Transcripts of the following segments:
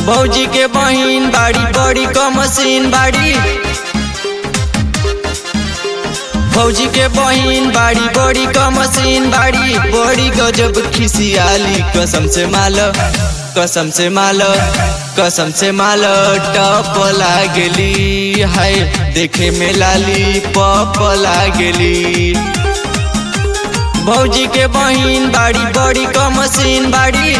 भौजी के बहिन बाड़ी बड़ी क मशीन बाड़ी भौजी के बहिन बाड़ी बड़ी क मशीन बाड़ी बड़ी गजब खिसियाली कसम से माल कसम से माल कसम से माल टप लागली हाय देखे में लाली पप लागली भौजी के बहिन बाड़ी बड़ी क मशीन बाड़ी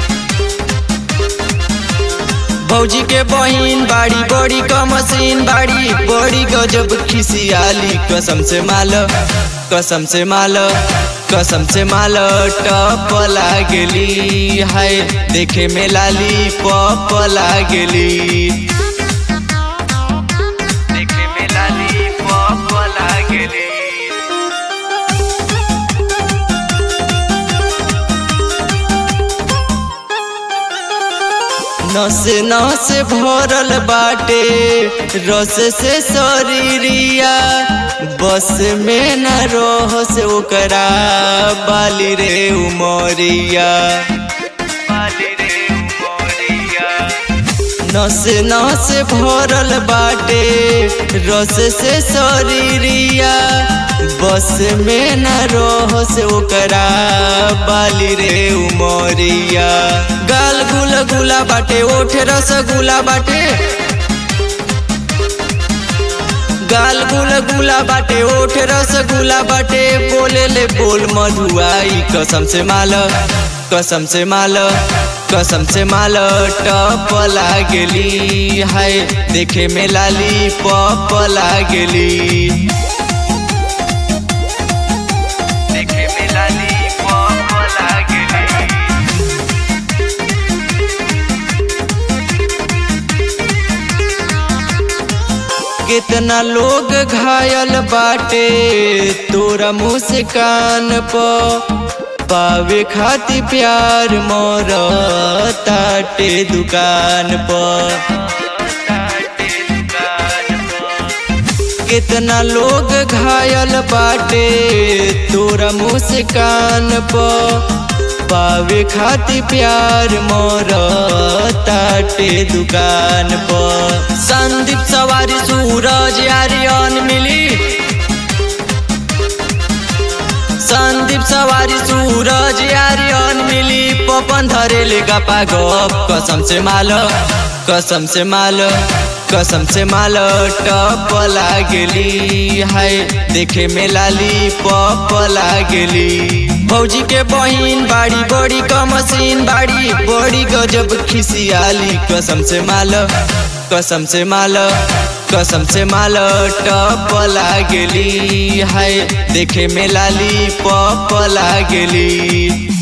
भौजी के बहिन बाड़ी बड़ी क मशीन बाड़ी बड़ी गजब खिसियाली कसम से माल कसम से माल कसम से माल टप लागली हाय देखे में लाली पप लागली देखे में लाली पप लागली नस नस भरल बाटे रस से शरीरिया बस में न रह से ओकरा बाली रे उमरिया बाली रे उमरिया नस नस भरल बाटे रस से शरीरिया बस में न रह से ओकरा बाली रे उमरिया गाल गुल गुला बाटे ओठ रस गुला बाटे गाल गुल गुला बाटे ओठ रस गुला बाटे बोले ले बोल मधुआई कसम से माल कसम से माल कसम से माल टप लागली हाय देखे में लाली पप लागली देखे में लाली पप लागली कितना लोग घायल बाटे तोरा मुस्कान प पावे खातिर प्यार मोर ताटे दुकान प कितना लोग घायल बाटे तोरा मुस्कान प पावे खातिर प्यार मोर ताटे दुकान प संदीप सवारी सूरज आर्यन मिली संदीप सवारी सूरज आर्यन मिली पपन धरेले गपा गप कसम से माल कसम से माल कसम से माल टप लागली हाय देखे में लाली पप लागली भौजी के बहिन बाड़ी बड़ी क मशीन बाड़ी बड़ी गजब खिसियाली कसम से माल कसम से माल कसम से माल टप लागली हाय देखे में लाली पप लागली